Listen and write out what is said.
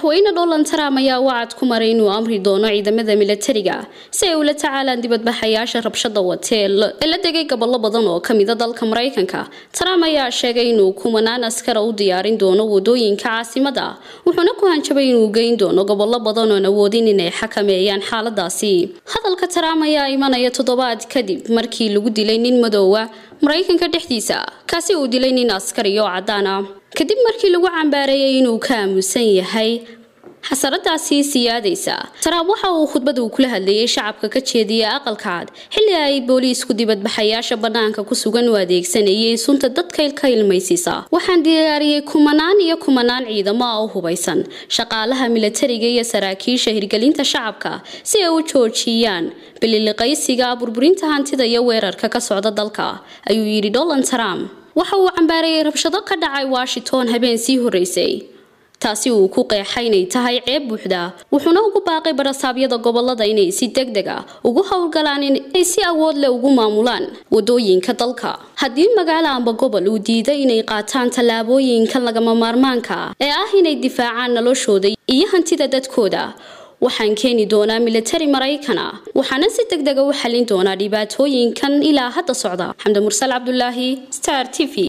madaxweyne donald trump ayaa wacad ku maray inuu amri doono ciidamada milatariga si ay ula tacaalaan dibadbaxayaasha rabshada watee ee la degay gobollo badan oo kamida dalka maraykanka trump ayaa sheegay inuu kumanaan askara u diyaarin doono wadooyinka caasimada wuxuuna ku hanjabay inuu geyn doono gobollo badan oon awoodin inay xakameeyaan xaaladaasi hadalka trump ayaa imanaya toddobaad kadib markii lagu dilay nin madoowa maraykanka dhexdiisa kaasi uu dilay nin askari oo cadaan ah kadib markii lagu cambaareeyay inuu ka aamusan yahay xasaradaasi siyaadaysa trump waxa uu khudbad uu kula hadlayay shacabka ka jeediyay aqalka cad xilli ay booliisku dibadbaxayaasha bannaanka ku sugan u adeegsanayay sunta dadka ka ilmaysiisa waxaan diyaariyey kumanaan iyo kumanaan ciidamo ah oo hubaysan shaqaalaha milatariga iyo saraakiisha hirgelinta shacabka si ay u joojiyaan bililiqaysiga burburinta hantida iyo weerarka ka socda dalka ayuu yidhi donald trump waxa uu cambaareeyay rabshado ka dhacay washington habeen sii horeysay taasi uu ku qeexay inay tahay ceeb buuxda wuxuuna ugu baaqay barasaabyada gobolada inay si deg deg ah ugu howlgalaan inay si awood leh ugu maamulaan wadooyinka dalka haddii magaalo amba gobol uu diiday inay qaataan tallaabooyinkan lagama maarmaanka ee ah inay difaacaan noloshooda iyo hantida dadkooda waxaan keeni doonaa milatari maraykana waxaana si deg dega u xalin doonaa dhibaatooyinkan ilaa hadda socda xamdi mursal cabdulaahi star t v